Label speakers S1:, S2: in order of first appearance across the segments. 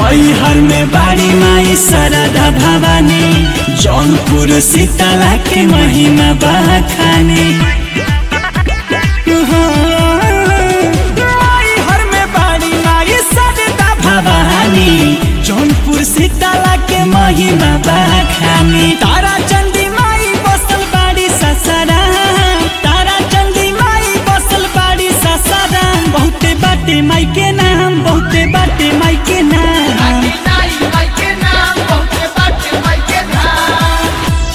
S1: मैहर में बाड़ी माई सरदा भवानी जौनपुर शीतला के महिमा बखानी मैहर में बाड़ी माई सरदा भवानी जौनपुर शीतला के महिमा बखानी तारा चंदी माई बसल बाड़ी ससरा तारा चंदी माई बसल बाड़ी ससरा बहुते बाटे माई के नाम बहुते बाटे माई के नाम
S2: नाई माई के नाम बहुते बाटे माई के नाम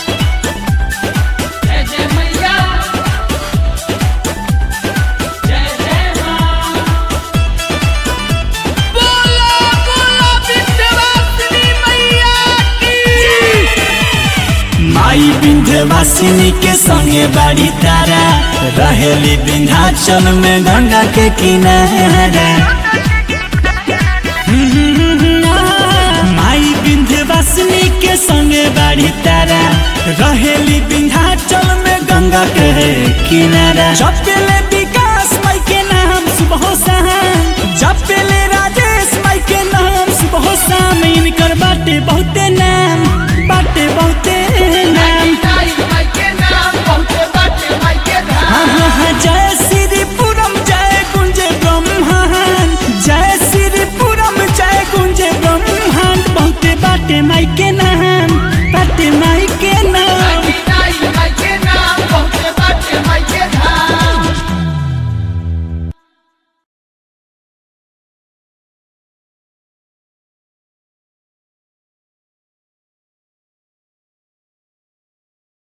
S2: जय जय मैया जय जय मां बोलो बोलो विंध्यवासिनी मैया की
S1: माई विंध्यवासिनी के संगे बाड़ी तारा रहेली विंध्याचल में गंगा के किनारा माई विंध्यवासिनी के संगे बाड़ी तारा रहेली विंध्याचल में गंगा के किनारा जपेले विकास माई के नाम सुबह शाम जपेले राजेश माई के नाम सुबह शाम इनकर बाटे बहुते नाम बाटे बहुते नाम
S2: नाई माई के नाम बहुते बाटे माई के नाम
S1: हाँ हाँ हाँ जय श्रीपुरम जय कुंज ब्रह्मांड जय श्रीपुरम जय कुंज ब्रह्मांड बहुते बाटे माई के नाम बाटे माई